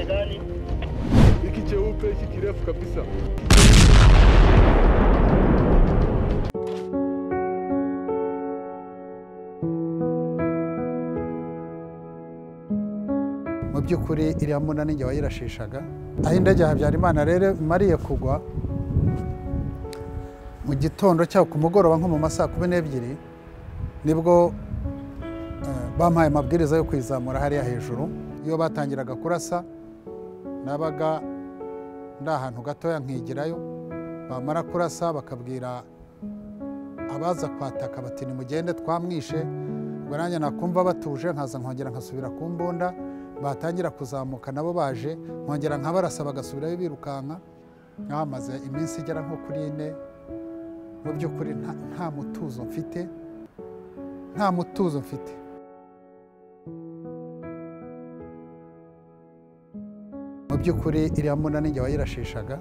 gani? Hiki cheupe hiki kirefu kabisa. mu by'ukuri iriya mbunda ninjye wayirashishaga aho indege habyarimana rero imariye kugwa mu gitondo cyangwa ku mugoroba nko mu ma saa kumi n'ebyiri nibwo eh, bampaye amabwiriza yo kuyizamura hariya hejuru iyo batangiraga kurasa nabaga ndi ahantu gatoya nkigirayo bamara kurasa bakabwira abaza kwataka bati nimugende twamwishe ubwo nanjye nakumva batuje nkaza nkongera nkasubira ku mbunda batangira kuzamuka nabo baje nkongera nkabarasa bagasubirayo birukanka nkahamaze iminsi igera nko kuri ine mu by'ukuri nta- nta mutuzo mfite nta mutuzo mfite mu by'ukuri iriya mbunda ninjye wayirashishaga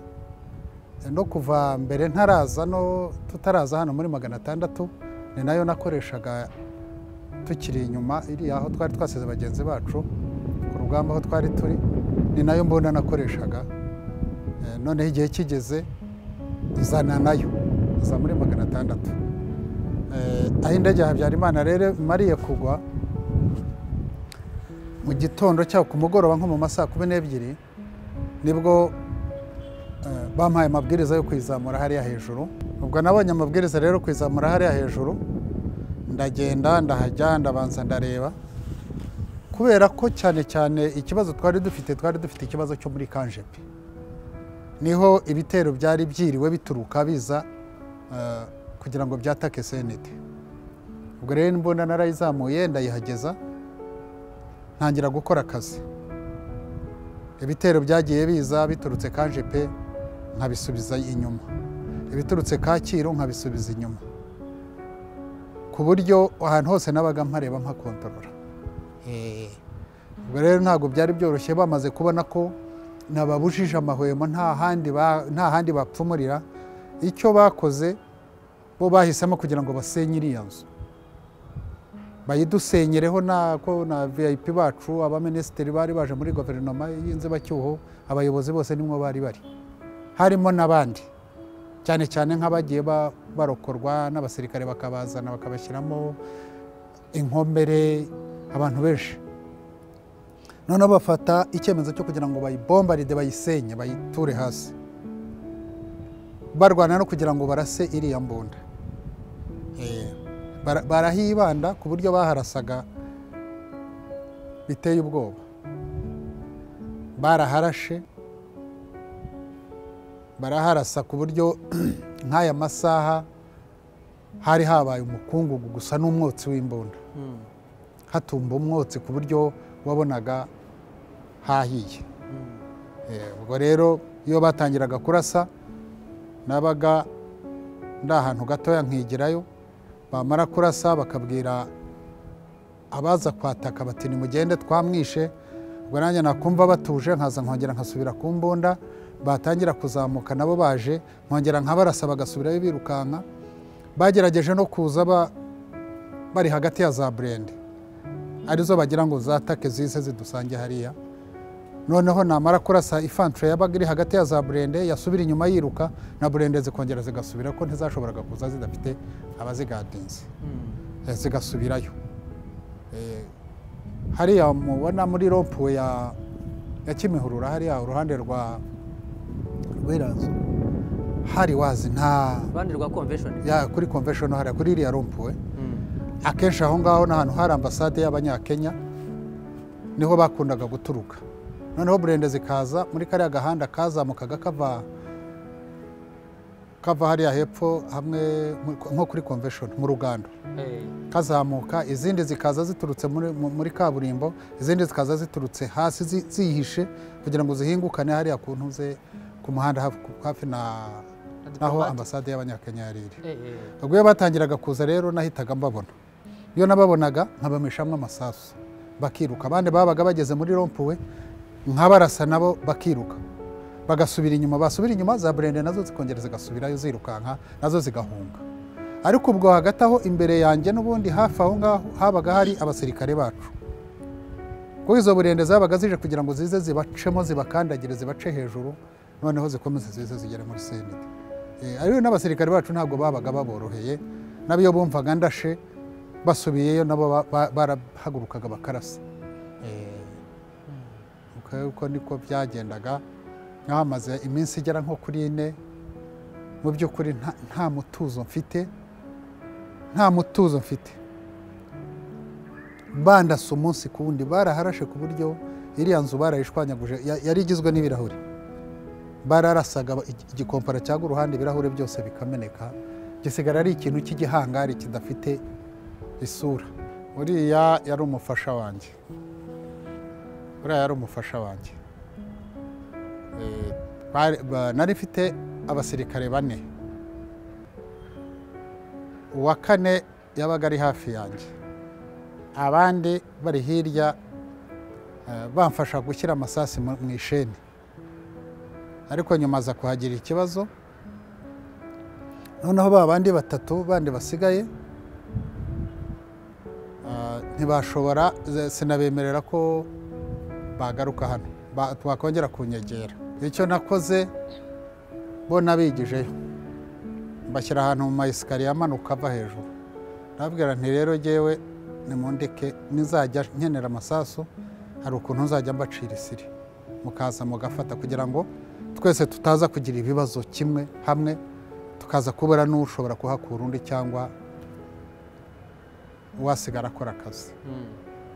no kuva mbere ntaraza no tutaraza hano muri magana atandatu ni nayo nakoreshaga tukiri inyuma iriya aho twari twasize bagenzi bacu ku rugamba aho twari turi ni nayo mbunda nakoreshaga Eh, noneho igihe kigeze izana nayo iza muri magana atandatu Eh, aho indege ya habyarimana rero imariye kugwa mu gitondo cyangwa ku mugoroba nko mu ma saa kumi n'ebyiri nibwo eh, bampaye amabwiriza yo kuyizamura hariya hejuru ubwo nabonye amabwiriza rero kuyizamura hariya hejuru ndagenda ndahajya ndabanza ndareba kubera ko cyane cyane ikibazo twari dufite twari dufite ikibazo cyo muri kanjepe niho ibitero byari byiriwe bituruka biza eh, kugira ngo byatake senete ubwo rero imbunda narayizamuye ndayihageza ntangira gukora akazi ibitero byagiye biza biturutse kanjepe nkabisubiza inyuma ibiturutse kacyiru nkabisubiza inyuma ku buryo ahantu hose nabaga mpareba mpakontorora Eh, ubwo rero ntabwo byari byoroshye bamaze kubona ko nababujije amahwemo nta handi ba- nta handi bapfumurira icyo bakoze bo bahisemo kugira ngo basenye iriya nzu bayidusenyereho na ko na vip bacu abaminisitiri bari baje muri guverinoma y'inzibacyuho abayobozi bose nimwo bari bari harimo n'abandi cyane cyane nk'abagiye ba- barokorwa n'abasirikare bakabazana bakabashyiramo inkomere abantu benshi noneho bafata icyemezo cyo kugira ngo bayibombaride bayisenye bayiture hasi barwana no kugira ngo barase iriya mbunda Eh, bara- barahibanda ku buryo baharasaga biteye ubwoba baraharashe baraharasa ku buryo nk'aya masaha hari habaye umukungugu gusa n'umwotsi w'imbunda hatumba umwotsi ku buryo wabonaga hahiye Eh, ubwo rero iyo batangiraga kurasa nabaga ndi ahantu gatoya nkigirayo bamara kurasa bakabwira abaza kwataka bati nimugende twamwishe ubwo nanjye nakumva batuje nkaza nkongera nkasubira ku mbunda batangira kuzamuka nabo baje nkongera nkabarasa bagasubirayo birukanka bagerageje no kuza ba- bari hagati ya za burende arizo bagira ngo zatake zise zidusange hariya noneho namara kurasa ifantire yabaga iri hagati ya za burende yasubira inyuma yiruka na burende zikongera zigasubira ko ntizashoboraga kuza zidafite abazigadinze Eh, zigasubirayo Eh, hariya mubona muri rompuwe ya ya kimihurura hariya uruhande rwa rw'iranzu hari wazi nta Rwanda rwa convention. ya kuri convention hariya kuri iriya rompuwe akenshi aho ngaho ni ahantu hari ambasade y'abanyakenya niho bakundaga guturuka noneho burende zikaza muri kariya gahanda kazamukaga kava kava hariya hepfo hamwe nko kuri convention mu rugando kazamuka izindi zikaza ziturutse muri, mu- muri kaburimbo izindi zikaza ziturutse hasi zi- zihishe kugira ngo zihingukane hariya ku ntuze ku muhanda hafi, hafi na naho ambasade y'abanyakenya yari iri ubwo iyo batangiraga kuza rero nahitaga mbabona iyo nababonaga nkabameshamo amasasu bakiruka abandi babaga bageze muri rompuwe nkabarasa nabo bakiruka bagasubira inyuma basubira inyuma za burende nazo zikongera zigasubirayo zirukanka nazo zigahunga ariko ubwo hagati aho imbere yanjye n'ubundi hafi aho ngaho habaga hari abasirikare bacu kuko izo burende zabaga zije kugira ngo zize zibacemo zibakandagire zibace hejuru noneho zikomeze zize zigere muri sendika ariko n'abasirikare bacu ntabwo babaga baboroheye n'abiyo bumvaga ndashe basubiyeyo nabo ba- ba- barahagurukaga bakarasa Eh, uko- uko niko byagendaga nk'ahamaze iminsi igera nko kuri ine mu by'ukuri nta- nta mutuzo mfite nta mutuzo mfite bandasa umunsi ku wundi baraharashe ku buryo iriya nzu barayishwanyaguje ya- yari igizwe n'ibirahuri bararasaga ba- igi- igikompara cyangwa uruhande ibirahuri byose bikameneka gisigara ari ikintu cy'igihangari kidafite isura uriya yari umufasha wanjye uriya yari umufasha wanjye Eh, bari- ba- nari mfite abasirikare bane uwa kane yabaga ari hafi yanjye abandi bari hirya eh, bamfasha gushyira amasasu mu mu isheni ariko nyuma aza kuhagira ikibazo noneho ba bandi batatu bandi basigaye ah, ntibashobora ze- sinabemerera ko bagaruka hano Ba- bakongera kunyegera icyo nakoze bo nabigijeyo mbashyira ahantu mu mayesikariye amanuka ava hejuru nabwira nti rero ngewe nimundeke nizajya nkenera amasasu hari ukuntu nzajya mbacira isiri mukaza mugafata kugira ngo twese tutaza kugira ibibazo kimwe hamwe tukaza kubura n'ushobora kuhakura undi cyangwa wasigara akora akazi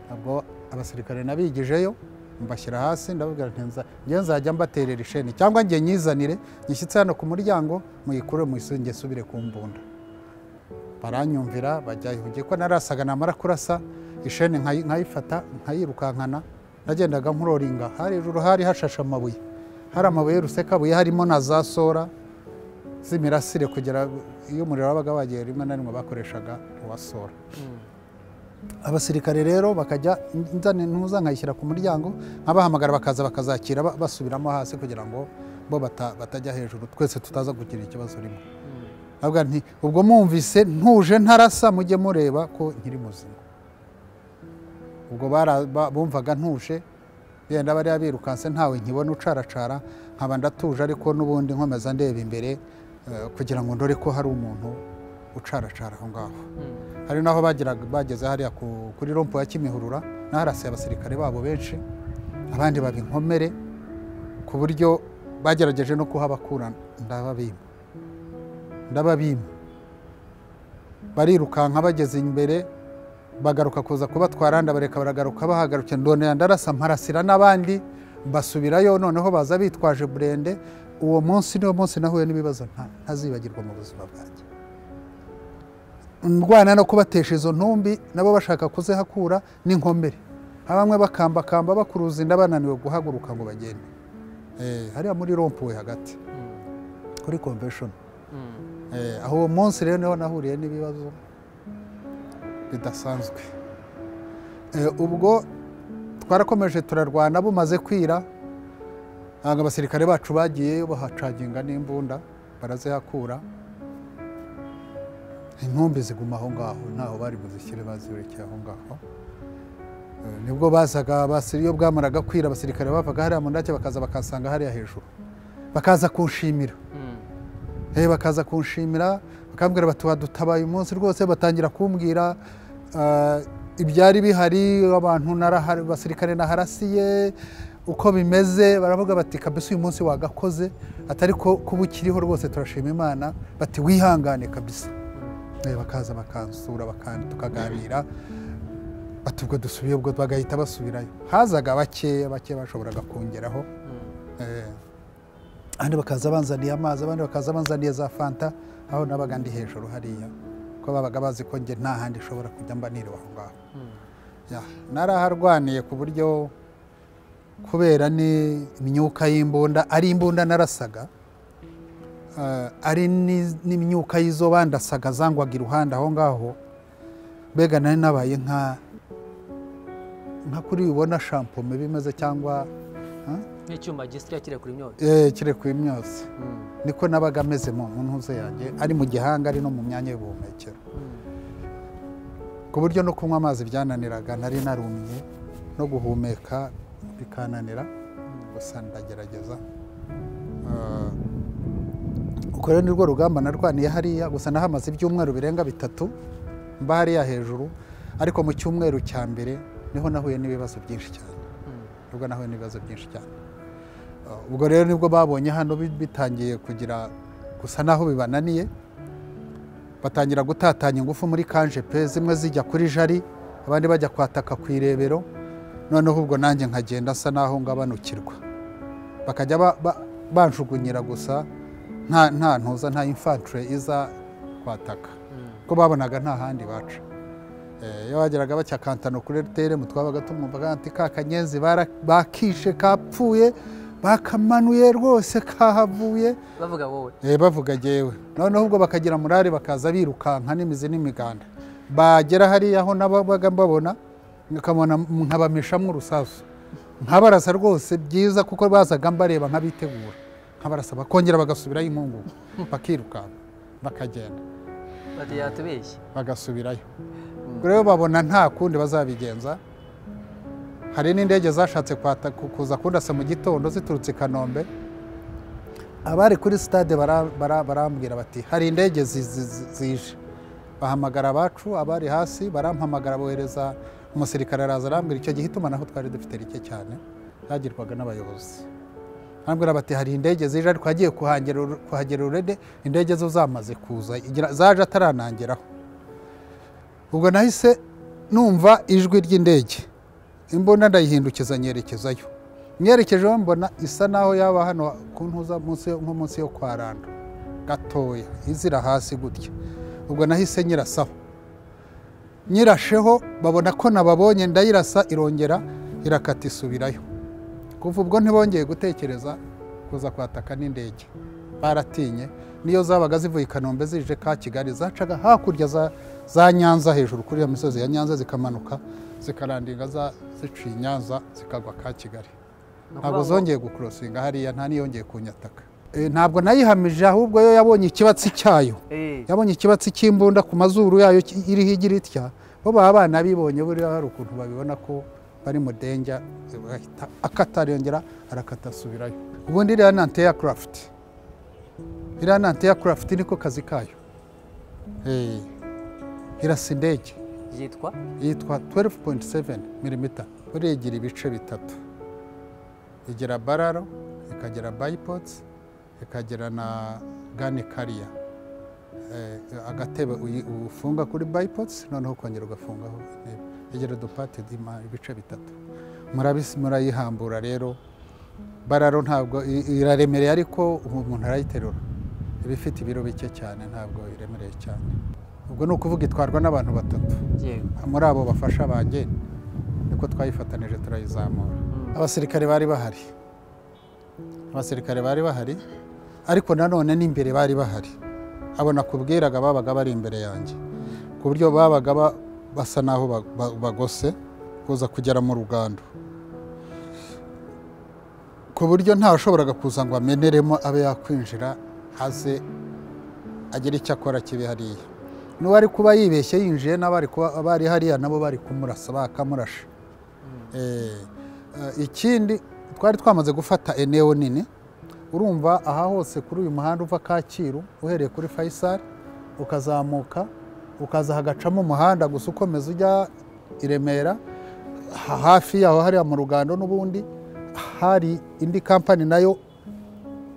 ntabwo abasirikare nabigijeyo mbashyira hasi ndababwira nti nza- njye nzajya mbaterera isheni cyangwa njye nyizanire nyishyitse hano ku muryango muyikure muyisunge isubire ku mbunda baranyumvira bajya ihugiye ko narasaga namara kurasa isheni nkayi- nkayifata nkayirukankana nagendaga nkuroringa hejuru hari hashashe amabuye hari amabuye y'urusekabuye harimo na za sora z'imirasire kugira iyo umuriro wabaga wagiye rimwe na rimwe bakoreshaga uwa sora abasirikare rero bakajya nzane ntuza nkayishyira ku muryango abahamagara bakaza bakazakira ba- basubiramo hasi kugira ngo bo bata- batajya hejuru twese tutaza kugira ikibazo rimwe avuga nti ubwo mwumvise ntuje ntarasa mujye mureba ko nkiri muzima ubwo bara- ba- bumvaga ntuje yenda bariya birukanse ntawe nkibona ucaracara nkaba ndatuje ariko n'ubundi nkomeza ndeba imbere eh, kugira ngo ndore ko hari umuntu ucaracara aho ngaho hari n'aho bageraga- bageze hariya ku- kuri rompo ya kimihurura n'aharasiye abasirikare babo benshi abandi baba inkomere ku buryo bagerageje no kuhabakura ndababima ndababima barirukanka bageze imbere bagaruka kuza kubatwara ndabareka baragaruka bahagarukira ndonera ndarasa mparasira n'abandi basubirayo noneho baza bitwaje burende uwo munsi niwo munsi nahuye n'ibibazo nta- ntazibagirwa mu buzima bwanjye ndwana no kubatesha izo ntumbi nabo bashaka kuzihakura n'inkomere bamwe bakambakamba bakuruza inda bananiwe guhaguruka ngo bagende Eh, hariya muri rompuwe hagati kuri convention Eh, aho uwo munsi rero niho nahuriye n'ibibazo bidasanzwe Eh, ubwo twarakomeje turarwana bumaze kwira ntabwo abasirikare bacu bagiyeyo bahacaginga n'imbunda barazihakura inkumbi ziguma aho ngaho ntaho bari buzishyire bazirekeye aho ngaho Eh, nibwo bazaga basi- iyo bwamaraga kwira abasirikare bavaga hariya mu ndake bakaza bakasanga hariya hejuru bakaza kunshimira Eh, bakaza kunshimira bakambwira bati wadutabaye umunsi rwose batangira kumbwira ah, ibyari bihari abantu narahari basirikare naharasiye uko bimeze baravuga bati kabisa uyu munsi wagakoze atari ko kuba ukiriho rwose turashima imana bati wihangane kabisa Eh, bakaza bakansura bakan- tukaganira bati ubwo dusubiye ubwo bagahita basubirayo hazaga bakeya bakeya bashoboraga kongeraho Eh, abandi bakaza banzaniye amazi abandi bakaza banzaniye za fanta aho nabaga ndi hejuru hariya ko babaga bazi ko njye nta handi nshobora kujya mba niriwe aho ngaho Ya, naraharwaniye ku buryo kubera ni imyuka y'imbunda ari imbunda narasaga eh, ari ni- n'imyuka y'izo bandasaga zangwaga iruhande aho ngaho mbega nari nabaye nka nka kuri ubona shampome bimeze cyangwa nk'icyuma gisya kiri kuri myotsi eh, kirekuye imyotsi niko nabaga ameze mu mu ntuze yanjye ari mu gihanga ari no mu myanya y'ubuhumekero ku buryo no kunywa amazi byananiraga nari narumye no no guhumeka bikananira gusa ndagerageza Ah, uko rero ni rwo rugamba narwaniye hariya gusa nahamaze ibyumweru birenga bitatu mba hariya hejuru ariko mu cyumweru cya mbere niho nahuye n'ibibazo byinshi cyane nibwo nahuye n'ibibazo byinshi cyane Ah, ubwo rero nibwo babonye hano bi- bitangiye kugira gusa naho bibananiye batangira gutatanya ingufu muri kanjepe zimwe zijya kuri jari abandi bajya kwataka ku irebero noneho ubwo nanjye nkagenda nsa naho ngabanukirwa bakajya ba- ba- banjugunyira gusa nta nta ntuza nta infantire iza kwataka kuko babonaga nta handi baca Eh, iyo bageraga bacya kantano kuri rtm twabaga tumwumva ati ka kanyenzi bara- bakishe kapfuye bakamanuye rwose kahavuye bavuga wowe Eh, bavuga jyewe noneho ubwo bakagira murari bakaza birukanka n'imizi n'imiganda bagera hariya aho nabaga mbabona nkamona nkabameshamwo urusasu nkabarasa rwose byiza kuko bazaga mbareba nkabitegura nkabarasa bakongera bagasubirayo inkungugu bakirukanka bakagenda bati yatubeshye bagasubirayo ubwo rero babona nta kundi bazabigenza hari n'indege zashatse kwata- ku- kuza kundasa mu gitondo ziturutse i kanombe abari kuri sitade bara- bara- barambwira bati hari indege zi- zi- zi- zije bahamagara abacu abari hasi barampamagara bohereza umusirikare araza arambwira icyo gihe itumanaho twari dufite rike cyane cyagirwaga n'abayobozi arambwira bati hari indege zije ariko hagiye kuhagera uru- kuhagera urede indege zo zamaze kuza igira- zaje ataranangeraho ubwo nahise numva ijwi ry'indege imbunda ndayihindukiza nyerekezayo nyerekejeho mbona isa naho yaba hano ku ntuza munsi yo- nko munsi yo kwa rando gatoya izira hasi gutya ubwo nahise nyirasaho nyirasheho babona ko nababonye ndayirasa irongera irakata isubirayo kuva ubwo ntibongeye gutekereza kuza kwataka n'indege baratinye niyo zabaga zivuye i kanombe zije ka kigali zacaga hakurya za, za nyanza hejuru kuri iyo misozi ya nyanza zikamanuka zikarandinga za, ziciye i nyanza zikagwa ka kigali ntabwo zongeye gukurosinga hariya nta niyongeye kunyataka E, ntabwo nayihamije ahubwo yo yabonye ikibatsi cyayo yabonye ikibatsi cy'imbunda ku mazuru yayo ki- iriho igira itya bo baba abana bibonye buriya hari ukuntu babibona ko bari mu denja bahita akata arongera arakata asubirayo ubundi iriya ni anti aircraft iriya ni anti aircraft niko kazi kayo Eh, irasa indege yitwa yitwa 12.7 mm buriya igira ibice bitatu igira bararo ikagira bipods ikagira na gani kariya agatebe uyi- ufunga kuri bipods noneho ukongera ugafungaho intebe. igira udupati dima ibice bitatu Murabisi- murayihambura rero bararo ntabwo i- iraremereye ariko umuntu arayiterura iba ifite ibiro bike cyane ntabwo iremereye cyane ubwo ni ukuvuga itwarwa n'abantu batatu yewe muri abo bafasha banjye niko twayifatanije turayizamura abasirikare bari bahari abasirikare bari bahari ariko nanone n'imbere bari bahari abona kubwiraga babaga bari imbere yanjye ku buryo babaga ba- basa n'aho ba- ba- bagose kuza kugera mu rugando ku buryo ntawashoboraga kuza ngo ameneremo abe yakwinjira aze agira icyo akora kibi hariya n'uwari kuba yibeshye yinjiye n'abari kuba- abari hariya nabo bari kumurasa bakamurasha Eh, eh, ikindi twari twamaze gufata eneo nini urumva aha hose kuri uyu muhanda uva kacyiru uhereye kuri faisal ukazamuka ukaza hagacamo umuhanda gusa ukomeza ujya i remera ha- hafi yaho hariya mu rugando n'ubundi hari indi kampani nayo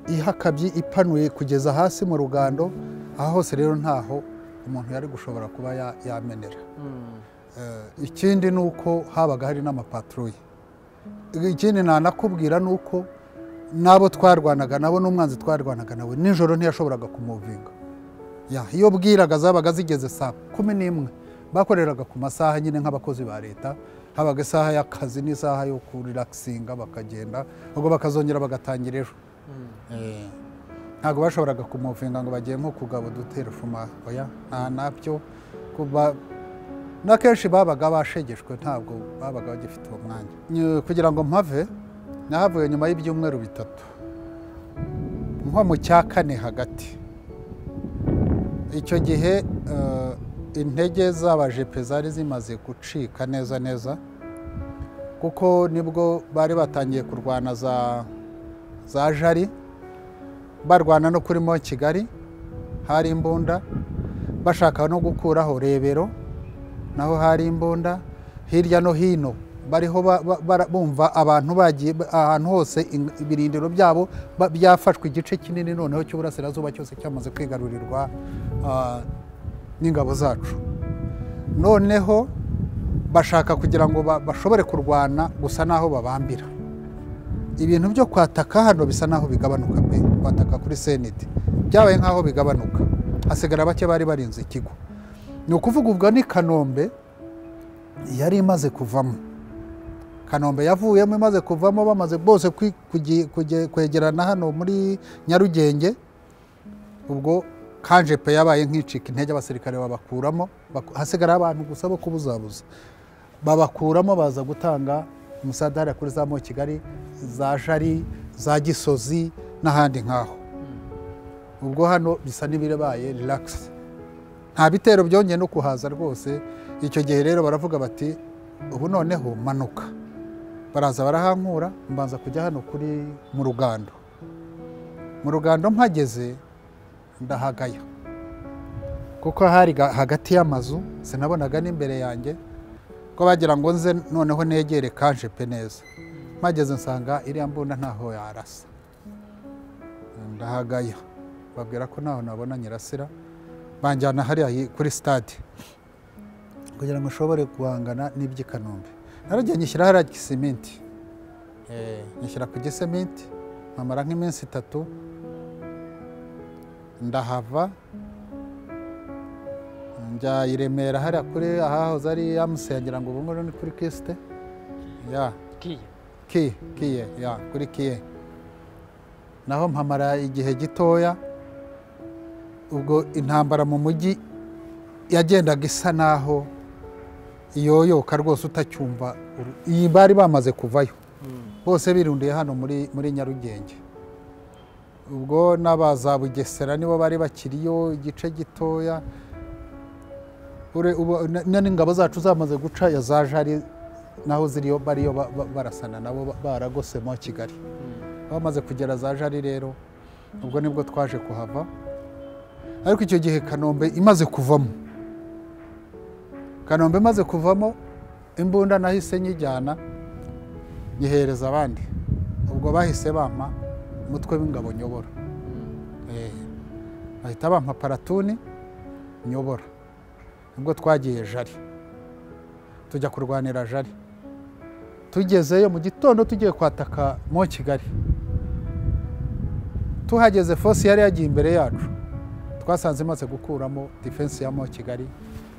ihakabye ipanuye kugeza hasi mu rugando aha hose rero ntaho umuntu yari gushobora kuba ya- yamenera Eh, ikindi ni uko habaga hari n'amapaturuye ikindi nanakubwira ni uko n'abo twarwanaga nabo n'umwanzi twarwanaga nawe nijoro ntiyashoboraga kumuvinga Ya, iyo bwiraga zabaga zigeze saa kumi n'imwe bakoreraga ku masaha nyine nk'abakozi ba leta habaga isaha y'akazi n'isaha yo kurirakisinga bakagenda ubwo bakazongera bagatangira ejo Eh, ntabwo bashoboraga kumuvinga ngo bagiye nko kugaba udutero fuma oya nta nabyo kuba n'akenshi babaga bashegeshwe ntabwo babaga bagifite uwo mwanya Nyu- kugira ngo mpave nahavuye nyuma y'ibyumweru bitatu nko mu cya kane hagati icyo gihe eh, intege z'abajepe zari zimaze gucika neza neza ku kuko nibwo bari batangiye kurwana za za jari barwana no kuri mo kigali hari imbunda bashaka no gukuraho rebero naho hari imbunda hirya no hino bariho ba- ba- bara- bumva abantu bagiye ba- ahantu hose in- ibirindiro byabo ba- byafashwe igice kinini noneho cy'uburasirazuba cyose cyamaze kwigarurirwa ah, n'ingabo zacu noneho bashaka kugira ngo ba- bashobore kurwana gusa n'aho babambira ibintu byo kwataka hano bisa n'aho bigabanuka pe kwataka kuri seneti byabaye nk'aho bigabanuka hasigara bake bari barinze ikigo ni ukuvuga ubwo ni kanombe yari imaze kuvamo kanombe yavuyemo imaze kuvamo bamaze bose kwi- kugi- kuge- kwegerana hano muri nyarugenge ubwo kanje pe yabaye nk'icika intege abasirikare babakuramo baku- hasigara abantu gusa bo kubuzabuza babakuramo baza gutanga umusadara kuri za mo kigali za jari za gisozi n'ahandi nk'aho ubwo hano bisa n'ibirabaye relax nta bitero byongeye no kuhaza rwose icyo gihe rero baravuga bati ubu noneho manuka baraza barahankura mbanza kujya hano kuri mu rugando mu rugando mpageze ndahagaya kuko hari ga- hagati y'amazu sinabonaga n'imbere yanjye ko bagira ngo nze noneho negere kanje pe neza mpageze nsanga iriya mbunda ntaho yarasa ndahagaya babwira ko ntaho nabona nyirasira banjyana hariya hi- kuri stade kugira ngo nshobore guhangana n'iby'i kanombe naragiye nyishyira hariya gisementi Eh, nyishyira ku gisementi nkamara nk'iminsi itatu ndahava njya i Remera hariya kuri ahahoze ari amuse ngira ngo ubu ngubu ni kuri kisite ya Kiye. ki kiye ya kuri kiye naho mpamara igihe gitoya ubwo intambara mu mujyi yagendaga isa naho iyoyoka rwose utacyumva uru- iyi bari bamaze kuvayo bose birundiye hano muri muri nyarugenge ubwo n'abaza bugesera nibo bari bakiriyo igice gitoya Ure- ubu- na- na n'ingabo zacu zamaze guca ya za jari naho ziriyo bariyo ba- ba- barasana nabo ba- baragosemo kigali bamaze kugera za jari rero ubwo nibwo twaje kuhava ariko icyo gihe kanombe imaze kuvamo kanombe imaze kuvamo imbunda nahise nyijyana nyihereza abandi ubwo bahise bampa umutwe w'ingabo nyobora Eh, bahita bampa paratuni nyobora nibwo twagiye jari tujya kurwanira jari tugezeyo mu gitondo tugiye kwataka mo kigali tuhageze fosi yari yagiye imbere yacu twasanze imaze gukuramo defense ya mo kigali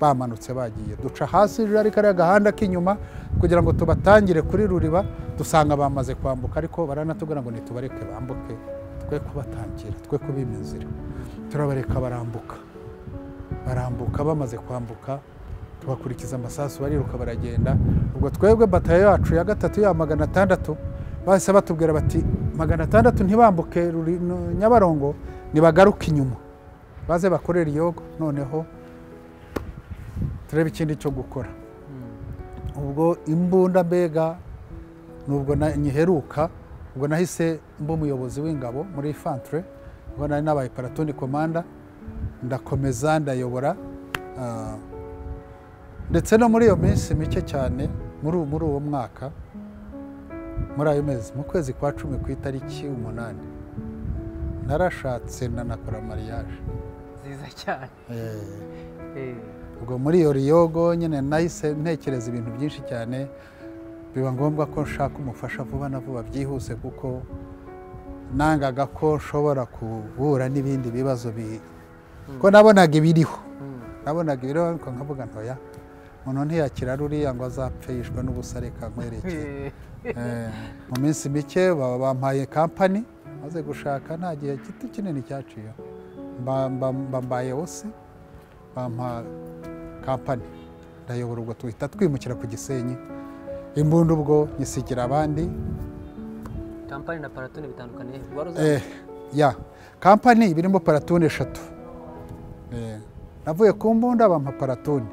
bamanutse bagiye duca hasi jari kariya gahanda k'inyuma kugira ngo tubatangire kuri ruriba dusanga bamaze kwambuka ariko baranatubwira ngo ntitubareke bambuke twe kubatangira twe kubima inzira turabareka barambuka barambuka bamaze kwambuka tubakurikiza amasasu bariruka baragenda ubwo twebwe batayo yacu ya gatatu ya magana atandatu bahise batubwira bati magana atandatu ntibambuke Ruri- no- nyabarongo nibagaruke inyuma baze bakorere iyogo noneho turebe ikindi cyo gukora ubwo imbunda mbega nubwo na- nyiheruka ubwo nahise mba umuyobozi w'ingabo muri fantre ubwo nari nabaye paratoni komanda ndakomeza ndayobora ah, ndetse no muri iyo minsi mike cyane muri uwo- muri uwo mwaka muri ayo mezi mu kwezi kwa cumi ku itariki umunani narashatse nanakora mariage nziza cyane Eh, Eh, ubwo muri iyo riyogo nyine nahise ntekereza ibintu byinshi cyane biba ngombwa ko nshaka umufasha vuba na vuba byihuse kuko nangaga ko nshobora guhura n'ibindi bibazo bi ko nabonaga ibiriho mm, nabonaga ibiriho ariko nkavuga ntoya umuntu ntiyakira ruriya ngo azapfe yishwe n'ubusa reka nkwerekeye eh, Eh, mu minsi mike baba bampaye kampani maze gushaka nta gihe gito kinini cyaciye Mba- mba- mba- mbaye wose bampa kampani ndayobora ubwo tuhita twimukira ku gisenyi imbunda ubwo nyisigira abandi kampani na paratoni bitandukanye wari uzi Eh, ya kampani iba irimo paratoni eshatu Eh, navuye ku mbunda bampa paratoni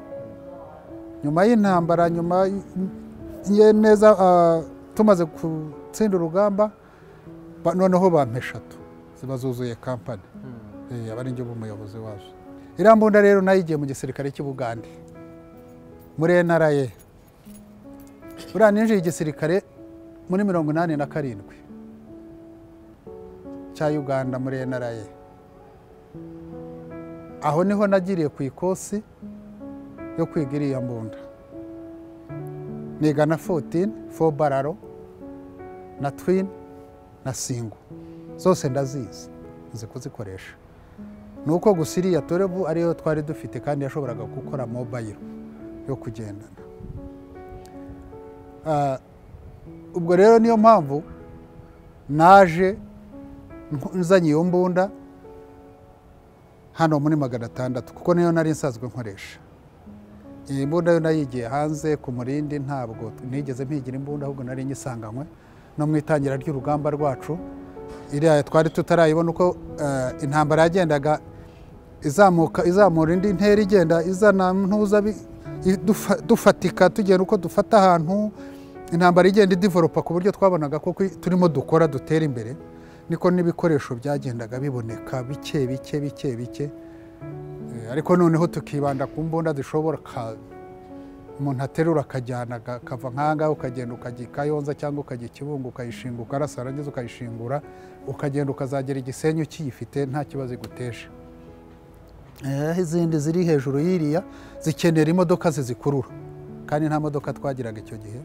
nyuma y'intambara nyuma y- ye neza ah, tumaze gutsinda urugamba ba- noneho bampa eshatu ziba zuzuye kampani Eh, aba ari njye umuyobozi wazo iriya mbunda rero nayo igiye mu gisirikare cy'ubugande muri NRA buriya ninjiye igisirikare muri mirongo inani na karindwi cya uganda muri NRA aho niho nagiriye ku ikosi yo kwiga iriya mbunda niga na 14 4 bararo na twin na singo zose ndazizi nzi kuzikoresha ni uko gusa iriya torebu ariyo twari dufite kandi yashoboraga gukora mobayiro yo kugendana Ah, ubwo rero niyo mpamvu naje nku- nzanye iyo mbunda hano muri magana atandatu kuko niyo nari nsanzwe nkoresha iyi mbunda yo nayigiye hanze ku murindi ntabwo nigeze mpigira imbunda ahubwo nari nyisanganywe no mu itangira ry'urugamba rwacu iriya twari tutarayibona uko eh, intambara yagendaga izamuka izamura indi ntera igenda izana ntuza bi- i- dufa- dufatika tugenda uko dufata ahantu intambara igenda idivoropa ku buryo twabonaga ko kwi- turimo dukora dutera imbere niko n'ibikoresho byagendaga biboneka bike bike bike bike Eh, ariko noneho tukibanda ku mbunda zishobora ka- umuntu aterura akajyana aga- akava nk'ahangaha ukagenda ukagikayonza cyangwa ukajya ikibungu ukayishinga ukarasa warangiza ukayishingura ukagenda ukazagera igisenyi ukiyifite nta kibazo iguteje Eh, izindi ziri hejuru y'iriya zikenera imodoka zizikurura kandi nta modoka twagiraga icyo gihe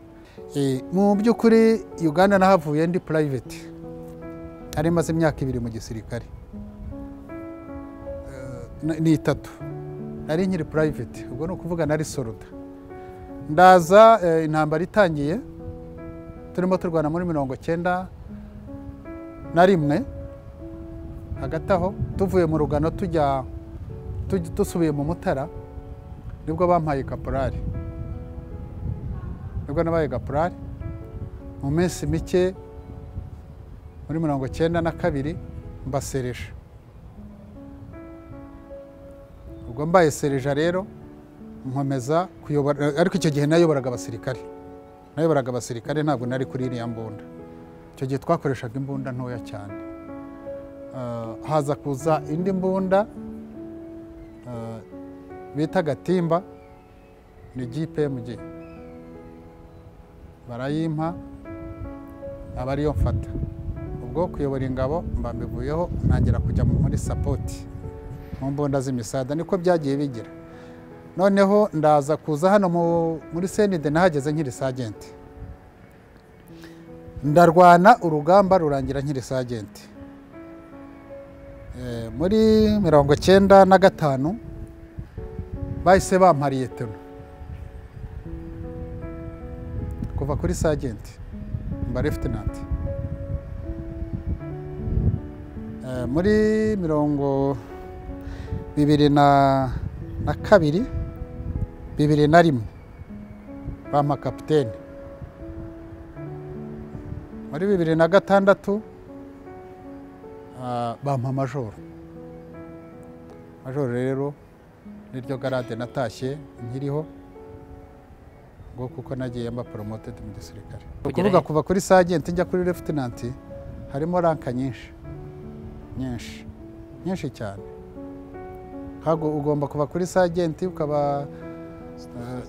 Eh, mu by'ukuri uganda nahavuye ndi private nari maze imyaka ibiri mu gisirikare na- ni itatu nari nkiri private ubwo ni ukuvuga nari soruda ndaza eh, intambara itangiye turimo turwana muri mirongo cyenda na rimwe hagati aho tuvuye mu rugano tujya tuj- dusubiye mu mutara nibwo bampaye kaporari nibwo nabaye kaporari mu minsi mike muri mirongo cyenda na kabiri mbasereje ubwo mbaye sereja rero nkomeza kuyobora ariko icyo gihe nayoboraga abasirikare nayoboraga abasirikare ntabwo nari kuri iriya mbunda icyo gihe twakoreshaga imbunda ntoya cyane Ah, haza kuza indi mbunda ah, bita gatimba ni gpmg barayimpa aba ariyo mfata ubwo kuyobora ingabo mba mbivuyeho ntangira kujya muri sapoti mu mbunda z'imisada niko byagiye bigira noneho ndaza kuza hano mu- muri senide nahageze nkiri sajenti ndarwana urugamba rurangira nkiri sajenti Eh, muri mirongo cyenda na gatanu bahise bampa liyetona kuva kuri sajenti mba leftenanti Eh, muri mirongo bibiri na, na kabiri bibiri na rimwe bampa kapitene muri bibiri na gatandatu ah, bampa majoro majoro rero niryo garade natashye nkiriho ngo kuko nagiye mba promoted mu gisirikare Ni Kugera ukuvuga he? kuva kuri sajenti njya kuri leftenanti harimo ranka nyinshi nyinshi nyinshi cyane ntabwo ugomba kuva kuri sajenti ukaba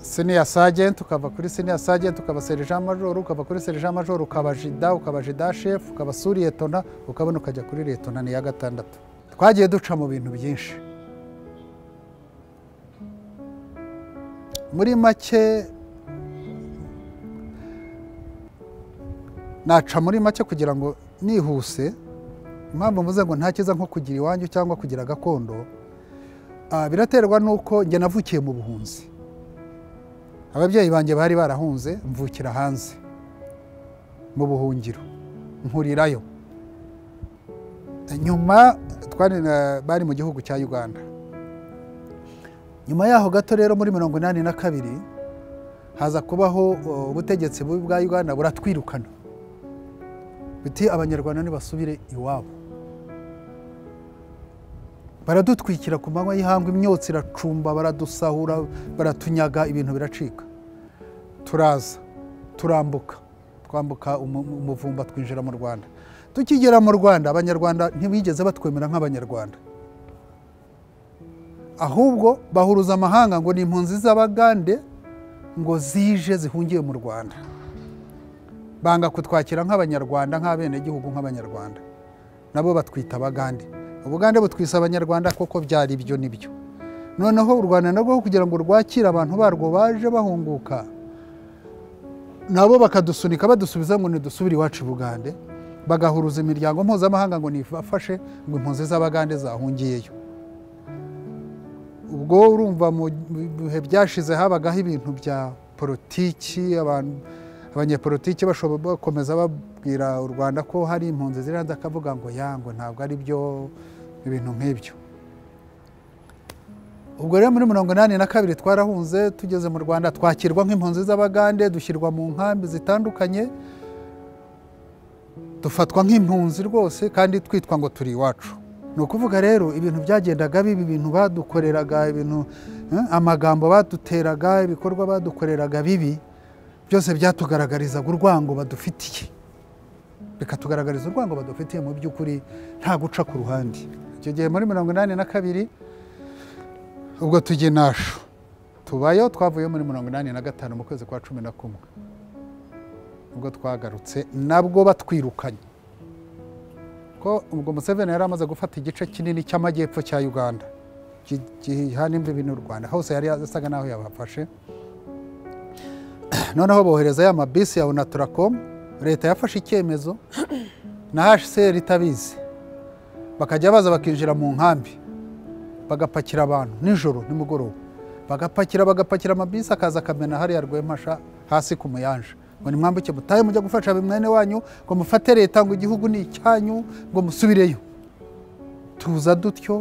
seniya sajenti ukava kuri seniya sajenti ukaba serija majoro ukava kuri serija majoro ukaba jida ukaba jida shefu ukaba suriyetona ukabona ukajya kuri liyetona ni iya gatandatu twagiye duca mu bintu byinshi muri make naca muri make kugira ngo nihuse impamvu mvuze ngo nta cyiza nko kugira iwanyu cyangwa kugira gakondo ah, biraterwa n'uko njye navukiye mu buhunzi ababyeyi banjye bari barahunze mvukira hanze mu buhungiro nkurirayo nyuma twari na- bari mu gihugu cya uganda nyuma yaho gato rero muri mirongo inani na kabiri haza kubaho uh, ubutegetsi bubi bwa uganda buratwirukana biti abanyarwanda ntibasubire iwabo baradutwikira ku manywa y'ihangu imyotsi iracumba baradusahura baratunyaga ibintu biracika turaza turambuka twambuka umu- umuvumba twinjira mu rwanda tukigera mu rwanda abanyarwanda ntibigeze batwemera nk'abanyarwanda ahubwo bahuruza amahanga ngo ni impunzi z'abagande ngo zije zihungiye mu rwanda banga kutwakira nk'abanyarwanda nk'abenegihugu nk'abanyarwanda nabo batwita abagande ubugande butwisa abanyarwanda koko byari byo nibyo noneho u rwanda narwo kugira ngo rwakire abantu barwo baje bahunguka nabo bakadusunika badusubiza ngo nidusubire iwacu i bugande bagahuruza imiryango mpuzamahanga ngo nifashe ngo impunzi z'abagande zahungiyeyo ubwo urumva mu bihe byashize habagaho ibintu bya politiki abantu abanyepolitiki bashobora bakomeza babwira u rwanda ko hari impunzi ziri hanze akavuga ngo yango ntabwo ari byo ibintu nk'ibyo ubwo rero muri mirongo inani na kabiri twarahunze tugeze mu rwanda twakirwa nk'impunzi z'abagande dushyirwa mu nkambi zitandukanye dufatwa nk'impunzi rwose kandi twitwa ngo turi iwacu ni ukuvuga rero ibintu byagendaga biba ibintu badukoreraga ibintu eh, amagambo baduteraga ibikorwa badukoreraga bibi byose byatugaragarizaga urwango badufitiye bikatugaragariza urwango badufitiye mu by'ukuri nta guca ku ruhande icyo gihe muri mirongo inani na kabiri ubwo tujya inashu tubayeho twavuyeho muri mirongo inani na gatanu mu kwezi kwa cumi na kumwe ubwo twagarutse nabwo batwirukanye ko ubwo museveni yari amaze gufata igice kinini cy'amajyepfo cya uganda gi- gihana imbibi n'u rwanda hose yari asaga n'aho yabafashe noneho bohereza ya mabisi ya onaturakomu leta yafashe icyemezo na hcr itabizi bakajya baza bakinjira mu nkambi bagapakira abantu nijoro nimugoroba bagapakira bagapakira amabisi akaza akamena hariya rwemasha hasi ku muyanja ngo nimwambuke mutahe mujya gufasha mwene wanyu ngo mufate leta ngo igihugu ni icyanyu ngo musubireyo tuza dutyo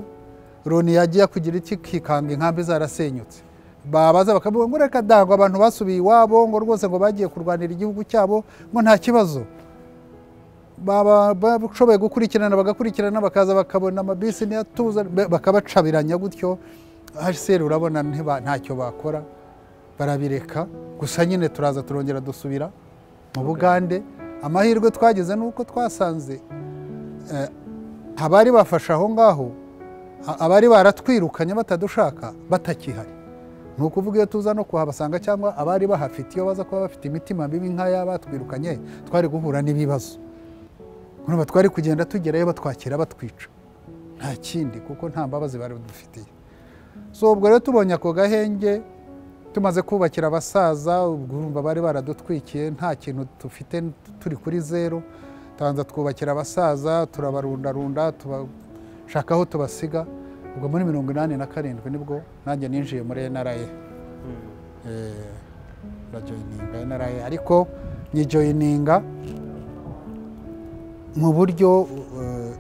loni yagiye kugira iki kikanga inkambi zarasenyutse babaza bakavuga ngo reka dangwa abantu basubiye iwabo ngo rwose ngo bagiye kurwanira igihugu cyabo ngo nta kibazo baba bashoboye gukurikirana bagakurikirana bakaza bakabona amabisi ntiyatuza be- bakabacabiranya gutyo hcr urabona ntiba- ntacyo bakora barabireka gusa nyine turaza turongera dusubira mu bugande amahirwe twagize ni uko twasanze eh, abari bafashe aho ngaho a- abari baratwirukanye batadushaka batakihari ni ukuvuga iyo tuza no kuhabasanga cyangwa abari bahafite iyo baza kuba bafite imitima mibi nk'aya batwirukanye twari guhura n'ibibazo urumva twari kugenda tugerayo batwakira batwica nta kindi kuko nta mbabazi bari badufitiye so ubwo rero tubonye ako gahenge tumaze kubakira abasaza ubwo urumva bari baradutwikiye nta kintu dufite turi kuri zero tubanza twubakira abasaza turabarundarunda tubashaka aho tubasiga ubwo muri mirongo inani na karindwi nibwo nanjye ninjiye muri nra urajoyininga nra ariko nyijoyininga mu buryo eh,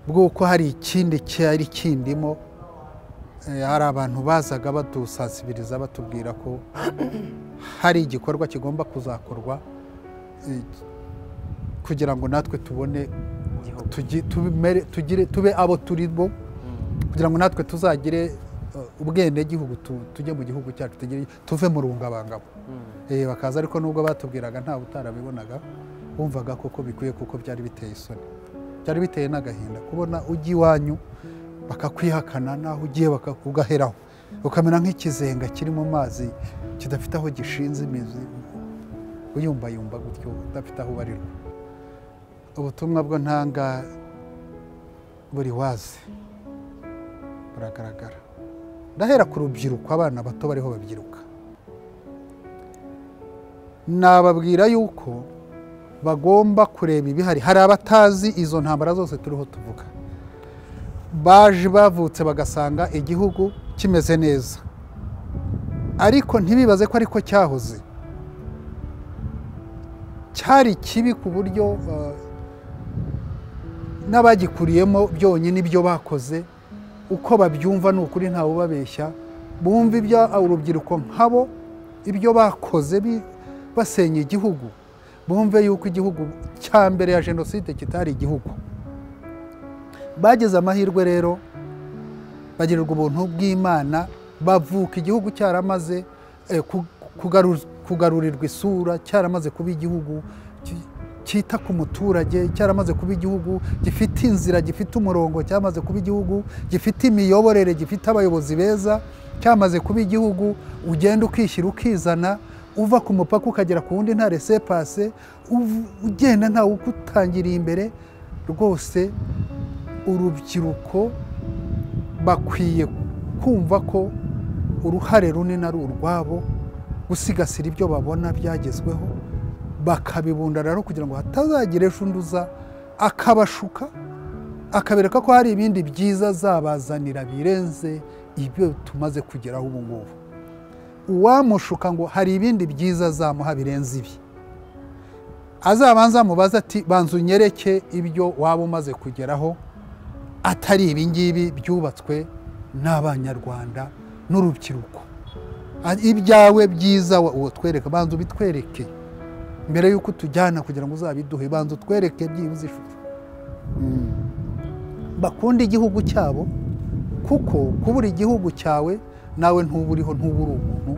bw'uko hari ikindi cyari kindimo Eh, hari abantu bazaga badusasibiriza batubwira ko hari igikorwa kigomba kuzakorwa eh, kugira ngo natwe tubone igihugu tugi- tubimere- tugire tube abo turi bo kugira ngo natwe tuzagire eh, ubwenegihugu tu- tujye mu gihugu cyacu tugire- tuve mu rungabangabo Eh, bakaza ariko nubwo batubwiraga ntawe utarabibonaga wumvaga koko bikwiye kuko byari biteye isoni byari biteye n'agahinda kubona ujya iwanyu bakakwihakana naho ugiye bakakugaheraho ukamera nk'ikizenga kiri mu mazi kidafite aho gishinze imizi uyumbayumba gutyo udafite aho ubarirwa ubutumwa bwo ntanga buri wazi buragaragara ndahera ku rubyiruko abana bato bariho babyiruka nababwira yuko bagomba kureba ibihari hari abatazi izo ntambara zose turiho tuvuga baje bavutse bagasanga igihugu kimeze neza ariko ntibibaze ko ariko cyahoze cyari kibi ku buryo eh, n'abagikuriyemo byonyine ibyo bakoze uko babyumva ni ukuri ntawe ubabeshya bumva ibyo urubyiruko nkabo ibyo bakoze bi- basenya igihugu bumve yuko igihugu cya mbere ya jenoside kitari igihugu bagize amahirwe rero bagirirwa ubuntu bw'imana bavuka igihugu cyaramaze eh, ku- kugaru- kugarurirwa isura cyaramaze kuba igihugu ki- cyita ku muturage cyaramaze kuba igihugu gifite inzira gifite umurongo cyamaze kuba igihugu gifite imiyoborere gifite abayobozi beza cyamaze kuba igihugu ugenda ukishyira ukizana uva ku mupaka ukagera ku wundi nta resepase uv- ugenda ntawe ukutangiriye imbere rwose urubyiruko bakwiye kumva ko uruhare runini ari urwabo gusigasira ibyo babona byagezweho bakabibundara no kugira ngo hatazagira ejo undi uza akabashuka akabereka ko hari ibindi byiza zabazanira birenze ibyo tumaze kugeraho ubu ngubu uwamushuka ngo hari ibindi byiza azamuha birenze ibi azabanza amubaze ati banza unyereke ibyo waba umaze kugeraho atari ibingibi byubatswe n'abanyarwanda n'urubyiruko A- ibyawe byiza wa- utwereka banza ubitwereke mbere y'uko utujyana kugira ngo uzabiduhe banza utwereke byibuze ishusho Mm. bakunda igihugu cyabo kuko kubura igihugu cyawe nawe ntuburiho ntubura umuntu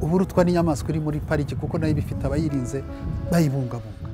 ubura utwa n'inyamaswa iri muri pariki kuko nayo iba ifite abayirinze bayibungabunga